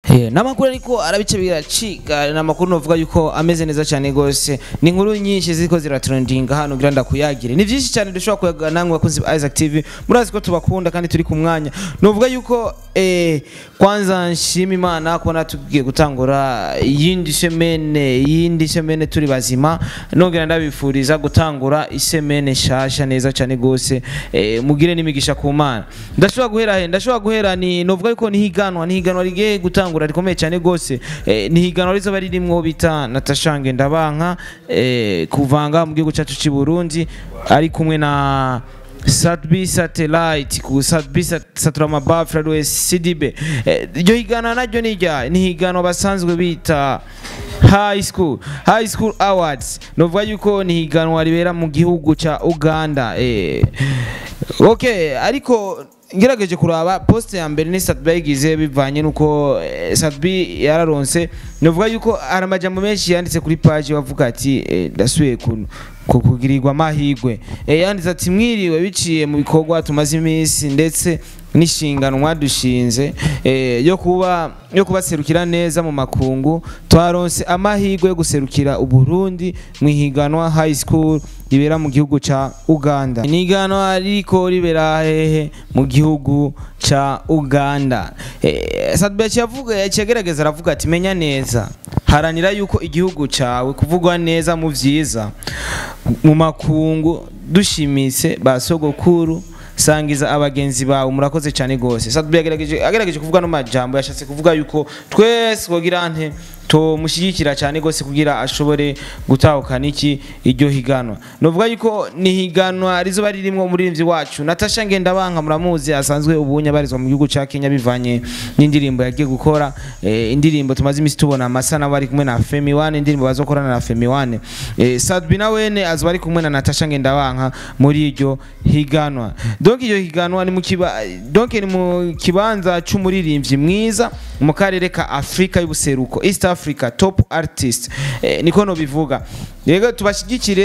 Eh, n'amakuru ariko arabice biracika n'amakuru novuga yuko ameze neza cyane gose ni inkuru nyinshi ziriko ziratrendinga hano ngira ndakuyagire ni vyinshi cyane dushobora kuyaga namwe bakunzi ba Isaac TV murazi ko tubakunda kandi turi ku mwanya novuga yuko eh, kwanza nshima imana kubona tugiye gutangura yindi semene yindi semene turi bazima nongera ndabifuriza gutangura isemene shasha neza cyane gose eh, mugire n'imigisha ku mana ndashobora guhera he ndashobora guhera ni novuga yuko nihiganwa nihiganwa rigiye gutangura rikomeye cyane gose eh, nihiganwa rizoba ririmwo bita Natasha Ngendabanka eh, kuvanga mu gihugu cyacu cy'i Burundi ari kumwe na Satbi Satellite ku Satbi Saturama Bafra West CDB Eh, iryo higana naryo ni rya ni higano basanzwe bita High School High School Awards novuga yuko ni higanwa ribera mu gihugu ca Uganda eh okay ariko ngerageje kuraba poste ya mbere ni Satbi yagize bivanye nuko eh, Satbi yararonse novuga yuko hari amajambo menshi yanditse kuri page bavuga ati eh, ndasubiye kuno ku- kugirirwa amahigwe eh, yanditse ati mwiriwe biciye mu bikorwa tumaze iminsi ndetse n'ishinganwa dushinze eh, yo kuba yo kubaserukira neza mu makungu twaronse amahigwe yo guserukira uburundi mu ihiganwa high school ribera mu gihugu ca uganda ni ihiganwa ririko ribera hehe mu gihugu ca uganda eh, sadbechi yavuga yaciyegerageza aravuga ati menya neza haranira yuko igihugu cawe kuvugwa neza mu vyiza mu makungu dushimitse ba sogokuru sangiza abagenzi bawe murakoze cyane gose Sadbi yagerageje agerageje kuvuga no majambo yashatse kuvuga yuko twese kugira nte to mushyigikira cyane gose kugira ashobore gutahukana iki iryo higanwa novuga yuko ni higanwa rizoba ririmo umuririmbyi wacu Natasha Ngendabanka muramuzi asanzwe ubunya barizwa mu gihugu ca Kenya bivanye n'indirimbo yagiye gukora eh, indirimbo tumaze imisi tubona amasana bari kumwe na Femi One indirimbo bazokorana na Femi One eh, Sadbi nawene azoba ari kumwe na Natasha Ngendabanka muri iryo higanwa donc iryo higanwa ni mu kiba donc ni mu kibanza c'umuririmbyi mwiza mu karere ka Afrika y'ubuseruko East Africa top artist eh, niko no bivuga rego tubashigikire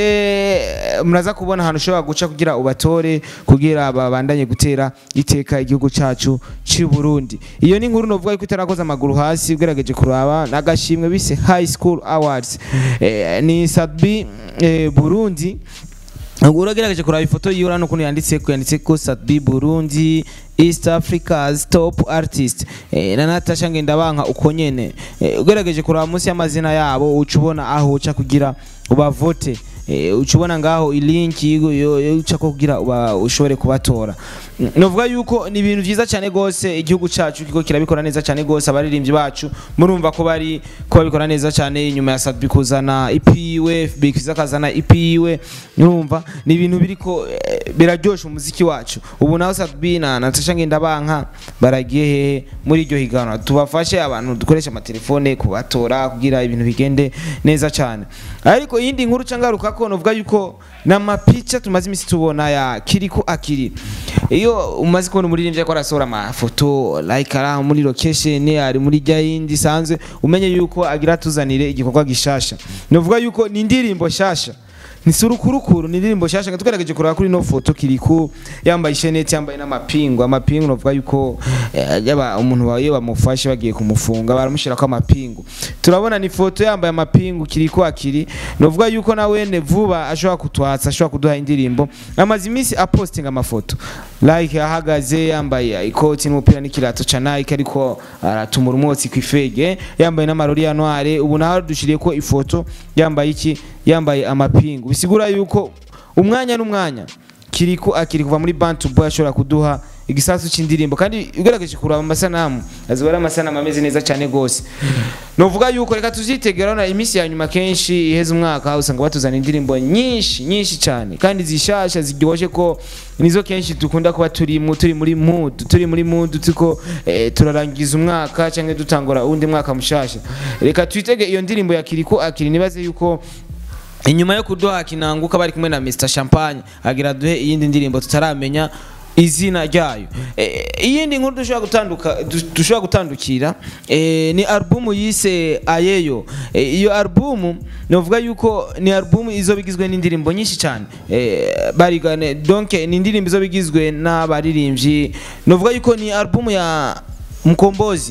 eh, muraza kubona ahantu ushobora guca kugira ubatore kugira babandanye gutera iteka igihugu cacu cy'u Burundi iyo ni inkuru novuga yuko itarakoze amaguru hasi ugerageje kuraba nagashimwe bise High School Awards eh, ni Sadbi eh, Burundi ubwo uragerageje kuraba ifoto yiwe urabona ukuntu yanditse ko yanditse ko Sadbi Burundi East Africa's top artist eh, na Natasha Ngendabanka uko nyene eh, ugerageje kuraba munsi y'amazina yabo uca ubona aho uca kugira ubavote eh, uca ubona ngaho ilinki yo- yo yo uca ko kugira uba ushobore kubatora Mm, novuga yuko ni ibintu vyiza cyane gose igihugu cacu kiko kirabikora neza cyane gose abaririmbyi bacu murumva ko bari ko babikora neza cyane inyuma ya Sadbi kuzana ipiwe bikiza kazana ipiwe urumva ni ibintu biriko eh, biraryosha umuziki wacu ubu naho Sadbi na Natasha Ngendabanka baragiye hehe muri iryo higanwa tubafashe abantu dukoresha amatelefone kubatora kugira ibintu bigende neza cyane ariko iyindi nkuru cangaruka ko novuga yuko n'amapica tumaze imisi tubona ya kiriko akiri iyo umaze kubona umuririmbyi ariko arasohora amafoto like ari aho muri location ari muri rya yindi sanzwe umenye yuko agira tuzanire igikorwa gishasha novuga yuko ni indirimbo shasha ni surukurukuru ni indirimbo shasha nga tugerageje kuraba kuri no foto kiriku yambaye isheneti yambaye n'amapingu amapingu novuga yuko eh, yaba umuntu wawe bamufashe bagiye kumufunga baramushyirako amapingu turabona ni foto yambaye amapingu kiriku akiri novuga yuko nawene vuba ashobora kutwatsa ashobora kuduha indirimbo amaze iminsi apostinga amafoto like ahagaze yambaye ikoti n'umupira n'ikirato ca Nike ariko aratumura umwotsi kw'ifege yambaye n'amarori ya noire ubu naho dushiriye ko ifoto yambaye iki yambaye amapingu bisigura yuko umwanya n'umwanya kiriko akiri kuva muri Bantu Boy ashobora kuduha igisasu c'indirimbo kandi ugerageje kuraba amasanamu azoba ari amasanamu ameze neza cyane gose novuga yuko reka tuzitegera na iminsi ya nyuma kenshi iheze umwaka usanga batuzana indirimbo nyinshi nyinshi cyane kandi zishasha ziryoshe ko nizo kenshi dukunda kuba turi mu turi muri mood turi muri mood tuko eh, turarangiza umwaka cyangwa dutangura undi mwaka mushasha reka twitege iyo ndirimbo ya Kiriko akiri nibaze yuko inyuma yo kuduha kinanguka bari kumwe na Mr Champagne agira duhe iyindi ndirimbo tutaramenya izina ryayo e, iyindi nkuru dushobora gutanduka du- dushobora gutandukira e, ni albumu yise ayeyo e, iyo albumu novuga yuko ni albumu izo bigizwe n'indirimbo nyinshi cyane e, barigane donc ni indirimbo izo bigizwe n'abaririmbyi novuga yuko ni albumu ya Mkombozi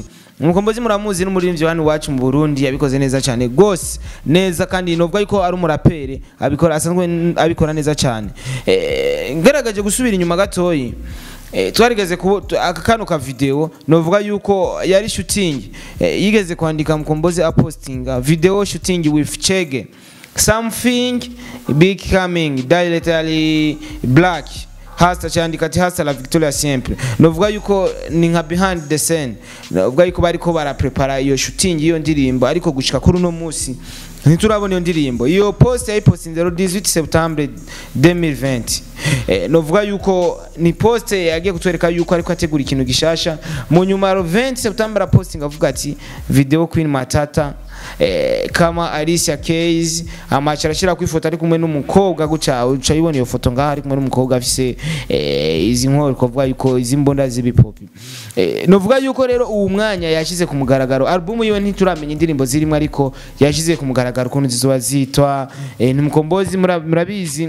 umukombozi muramuzi n'umuririmbyi wani wacu mu Burundi yabikoze neza cyane gose neza kandi novuga yuko ari umurapere abikora asanzwe n- abikora neza cyane eh, ngaragaje gusubira inyuma gatoyi Eh, twarigeze ku aka kano ka video novuga yuko yari shooting eh, yigeze kwandika mukombozi apostinga video shooting with Chege something becoming directly black hasta cyandika ati hasta la victoria simple novuga yuko ni nka behind the scene novuga yuko bariko baraprepara iyo shooting iyo ndirimbo ariko gushika kuri uno munsi ntiturabona iyo ndirimbo iyo post yayipostinze le 18 septembre 2020 eh, novuga yuko ni post yagiye kutwereka yuko ariko ategura ikintu gishasha mu nyuma ya 20 septembre posting avuga ati video queen matata eh, kama Alicia Keys amacha arashira ku ifoto ari kumwe n'umukobwa guca uca yibona iyo foto ngaho ari kumwe n'umukobwa afise eh, izi nkoro kuvuga yuko izi mbonda z'ibipopi eh, novuga yuko rero uwo mwanya yashize ku mugaragaro album yiwe ntituramenya indirimbo zirimo ariko yashize ku mugaragaro ukuntu zizoba zitwa eh, ntimukombozi mura- murabizi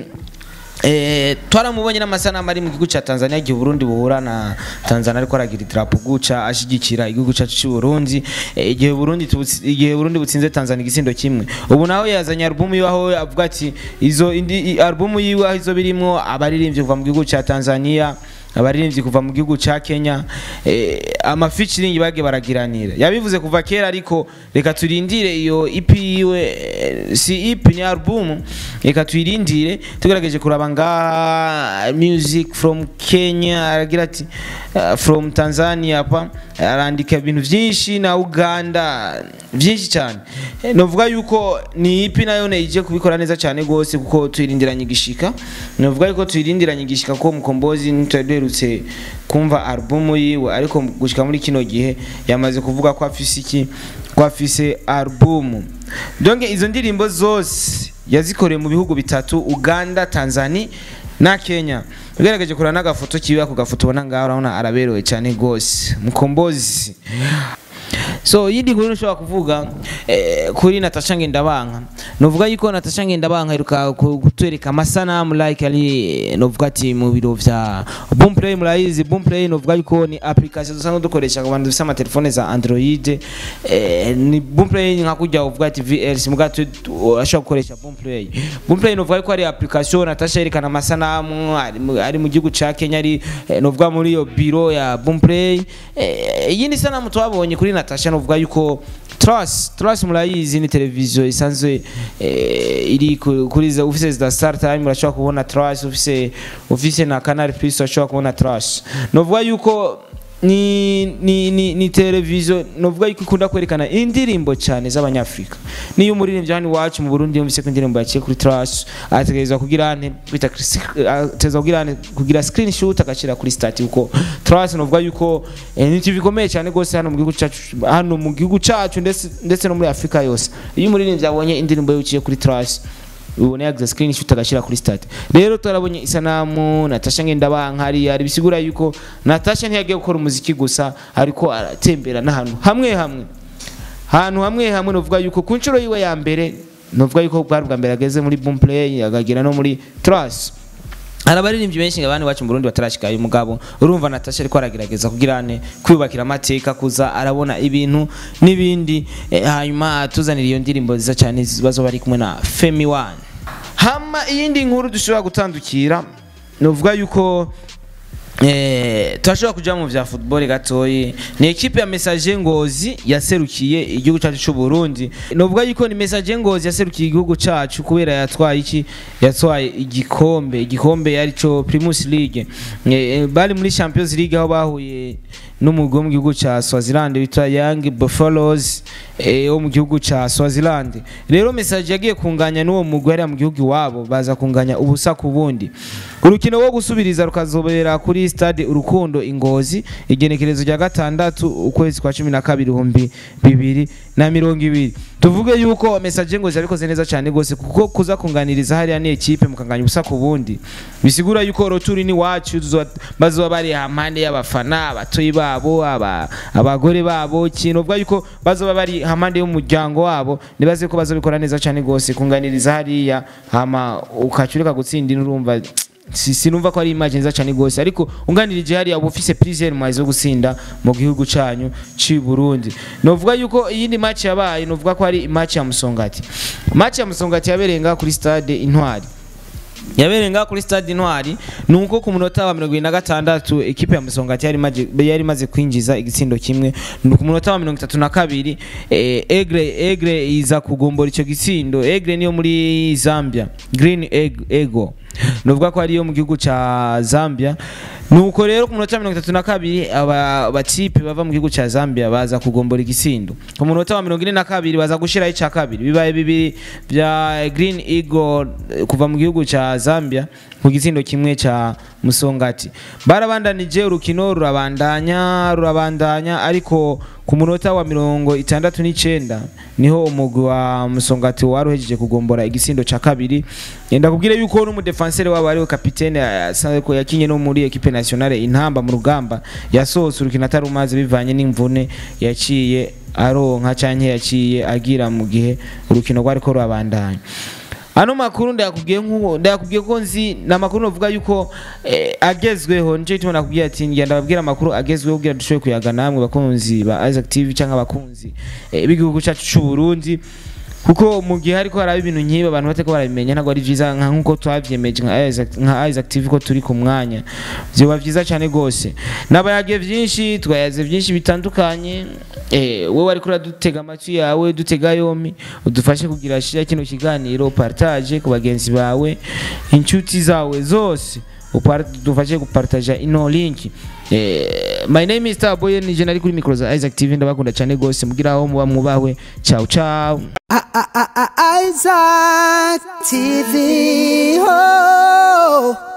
Eh, twaramubonye n'amasanamu ari mu gihugu cya Tanzania igihe Burundi buhura na Tanzania ariko aragira idarapo guca ashigikira igihugu cyacu cy'u Burundi eh, igihe Burundi tubutsi- igihe Burundi butsinze Tanzania igisindo kimwe ubu naho yazanye album yiwe aho avuga ati izo indi i- album yiwe aho izo birimo abaririmbyi kuva mu gihugu cya Tanzania abaririmbyi kuva mu gihugu cya Kenya eh, amafeaturing bagiye baragiranira yabivuze kuva kera ariko reka turindire iyo EP yiwe eh, si EP ni album reka tuyirindire tugerageje kuraba ngaha music from Kenya aragira ati uh, from Tanzania pa arandika ibintu byinshi na Uganda byinshi cyane Eh, novuga yuko ni EP nayo ne ije kubikora neza cyane gose kuko tuyirindiranye igishika novuga yuko tuyirindiranye igishika ko mukombozi ntitwerutse kumva album yiwe ariko gushika muri kino gihe yamaze kuvuga ko afise iki ko afise album donc izo ndirimbo zose yazikoreye mu bihugu bitatu Uganda Tanzania na Kenya ugerageje kurana n'agafoto kiwe ako gafoto ubona ngaho urabona araberewe cyane gose mukombozi so yindi nkuru nshobora kuvuga eh, kuri Natasha Ngendabanka novuga yuko Natasha Ngendabanka iruka ku- kutwereka amasanamu like ari novuga ati mu biro vya Boomplay murayizi Boomplay novuga yuko ni application dusanzwe dukoresha ku bantu bafite amatelefone za Android eh, ni Boomplay nka kujya uvuga ati VLC muga tu ashobora gukoresha Boomplay Boomplay novuga yuko ari application Natasha yerekana amasanamu ari mu- ari mu gihugu ca Kenya ari eh, novuga muri iyo biro ya Boomplay eh, iyindi sanamu twabonye kuri Natasha novuga yuko Trust Trust murayizi ni televiziyo isanzwe eh, iri ku- kuri za ufise za Star Time urashobora kubona Trust ufise ufise na Canal Plus urashobora kubona Trust novuga yuko ni ni ni, ni televiziyo novuga yuko ikunda kwerekana indirimbo cyane z'abanyafrika niyo umuririmbyi hano iwacu mu Burundi yumvise ko indirimbo yaciye kuri Trust ategerezwa kugira ante kwita ategerezwa kugira ante kugira screenshot agashira kuri stat kuko Trust novuga yuko eh, ni TV ikomeye cyane gose hano mu gihugu cyacu hano mu gihugu cyacu ndetse ndetse no muri Afrika yose iyo umuririmbyi abonye indirimbo yaciye kuri Trust ubone yagize screenshot agashyira kuri stat rero turabonye isanamu Natasha Ngendabanka hari ari bisigura yuko Natasha ntiyagiye gukora umuziki gusa ariko aratembera n'ahantu hamwe hamwe hantu hamwe hamwe novuga yuko ku nshuro yiwe ya mbere novuga yuko bwari bwa mbere ageze muri Boomplay akagira no muri Trust hari abaririmbyi benshi nga bandi bacu mu Burundi batarashikayo umugabo urumva Natasha ariko aragerageza kugira ane kwiyubakira amateka kuza arabona ibintu n'ibindi eh, hanyuma tuzanira iyo ndirimbo nziza cyane zibazo bari kumwe na Femi One hama iyindi nkuru dushobora gutandukira novuga yuko Eh, turashobora kuja mu vya football gatoyi ni ekipe ya Message Ngozi yaserukiye igihugu cyacu cy'u Burundi novuga yuko ni Message Ngozi yaserukiye igihugu cyacu kubera yatwaye iki yatwaye igikombe igikombe yarico Primus League eh, bari muri Champions League aho bahuye n'umugwi wo mu gihugu cya Swaziland witwa Young Buffaloes eh, wo mu gihugu cya Swaziland rero Message yagiye kunganya n'uwo mugwi hariya mu gihugu iwabo baza kunganya ubusa ku bundi urukino wo gusubiriza rukazobera kuri stade urukundo ingozi igenekerezo rya gatandatu ukwezi kwa cumi na kabiri ibihumbi bibiri na mirongo ibiri tuvuge yuko message ngozi yabikoze neza cyane gose kuko kuza kunganiriza hariya ni ekipe mukanganya ubusa ku bundi bisigura yuko roturi ni wacu tuzoba- bazoba bari hampande y'abafana abatoyi babo aba, abagore babo kintu uvuga yuko bazoba bari hampande y'umuryango wabo nibaze ko bazobikora neza cyane gose kunganiriza hariya hama ukacurika gutsindira urumva si- sinumva ko ari image nziza cyane gose ariko unganirije hariya uba ufise plusieurs moyens zo gusinda mu gihugu canyu ci Burundi novuga yuko iyindi match yabaye novuga ko ari match ya Musongati match ya Musongati yabereye ngaha kuri stade Intwari yabereye ngaha kuri stade Intwari nuko ku munota wa 26 ekipe ya Musongati yari imaze yari imaze kwinjiza igitsindo kimwe ni ku munota wa 32 eh, Egre Egre iza kugombora ico gitsindo Egre niyo muri Zambia Green Egg, Ego nuvuga ko ariyo mu gihugu ca Zambia nuko rero ku munota wa 32 aba batipe bava mu gihugu ca Zambia baza kugombora igisindo ku munota wa 42 baza gushiraho ica kabiri bibaye bibiri vya Green Eagle eh, kuva mu gihugu ca Zambia ku gitsindo kimwe ca Musongati barabandanije urukino rurabandanya rurabandanya ariko ku munota wa mirongo itandatu n'icenda niho umugwi wa Musongati waruhejeje kugombora igisindo ca kabiri yenda kubwira yuko n'umudefansere wabo ariwe kapitene asanzwe ko yakinye no muri equipe nationale intamba mu rugamba yasohotse urukino atarumaze bivanye n'imvune yaciye aronka canke yaciye agira mu gihe urukino rwariko rurabandanya ano makuru ndayakubwiye nkuko ndayakubwiye ko nzi na makuru novuga yuko eh, agezweho nje tuma nakubwiye ati ngenda ndababwira amakuru agezweho kugira dushoboye kuyaga namwe bakunzi ba Isaac TV canke abakunzi eh, b'igihugu cyacu c'u Burundi kuko mu gihe hariko haraba ibintu nkibi abantu bateko barabimenya ntabwo ari vyiza nka nkuko twavyemeje nka Isaac- nka Isaac TV ko turi ku mwanya vyoba vyiza cane gose nabayage vyinshi twayaze vyinshi bitandukanye eh, wowe ariko uradutega amatwi yawe dutega yompi udufashe kugira shira kino kiganiro partage ku bagenzi bawe inshuti zawe zose upar- dufashe gupartaja ino link eh, my name is Starboy nije nari kuri micro za Isaac TV ndabakunda cyane gose mugira aho muba mubawe ciao ciao Isaac TV. Oh.